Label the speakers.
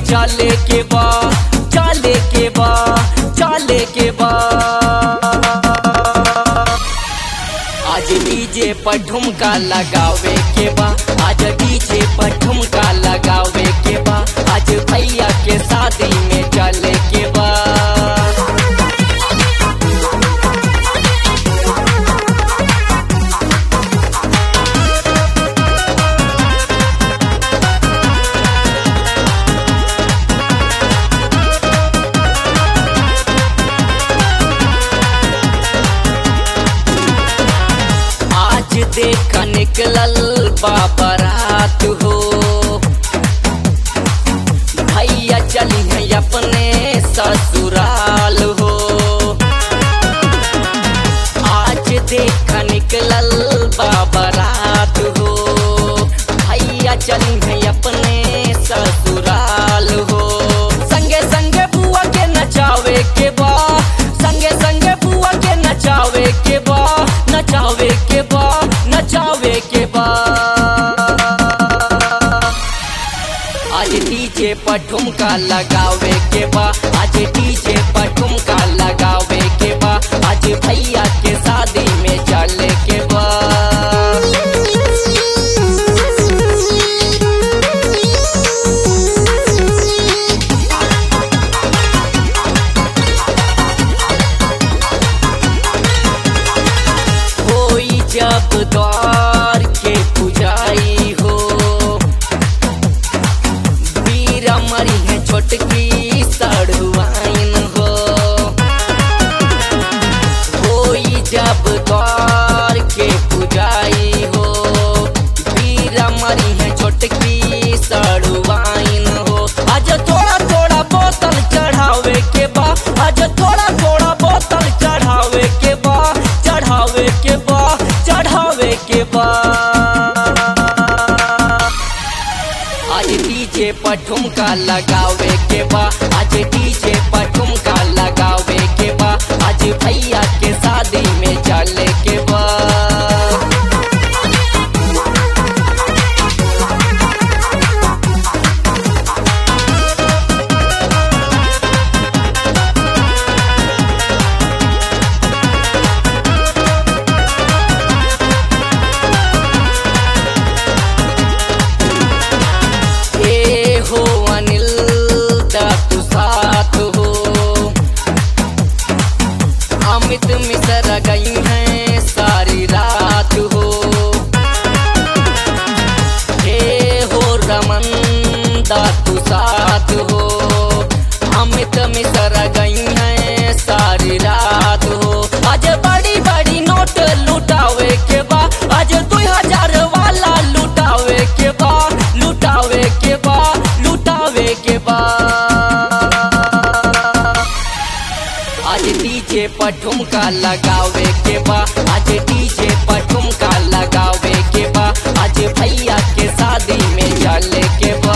Speaker 1: चले के बा चले के बा चले के बा आज डीजे पर ठुमका लगावे के बा आज डीजे पर ठुमका लगावे के बा आज भैया के शादी में चले के बा आज देख निकलल बाबरात हो भैया चली है अपने ससुराल हो आज देख निकलल बाबरात हो भैया चली है अपने ससुराल हो संगे संगे बुआ के नचावे के बा संगे संगे बुआ के नचावे के बा नचावे के बा नचावे के बा आज डीजे पर ठुमका लगावे के बा आज डीजे पर ठुमका लगावे के बा आज भैया के शादी में चले के बा होई जब द्वार के पुजाई हो वीर मरी है छोटकी सड़ुआइन हो होई जब द्वार के पुजाई हो वीर मरी है छोटकी सड़ुआइन हो आज थोड़ा थोड़ा बोतल चढ़ावे के बा आज थोड़ा थोड़ा बोतल चढ़ावे के बा चढ़ावे के बा चढ़ावे के बा आज डीजे पर ठुमका लगावे के बा आज डीजे पर ठुमका लगावे के बा आज भैया के शादी में चले के बा ए हो अनिल दा तू साथ हो अमित मिश्र गई हैं सारी रात हो हे हो रमन दा तू साथ हो अमित मिश्र गई हैं सारी रात हो आज बड़ी बड़ी नोट लुटावे के बा आज दो हजार वाला लुटावे के बा लुटावे के बा लुटावे के बा आज डीजे पर ठुमका लगावे के बा आज डीजे पर ठुमका लगावे के बा आज भैया के शादी में चले के बा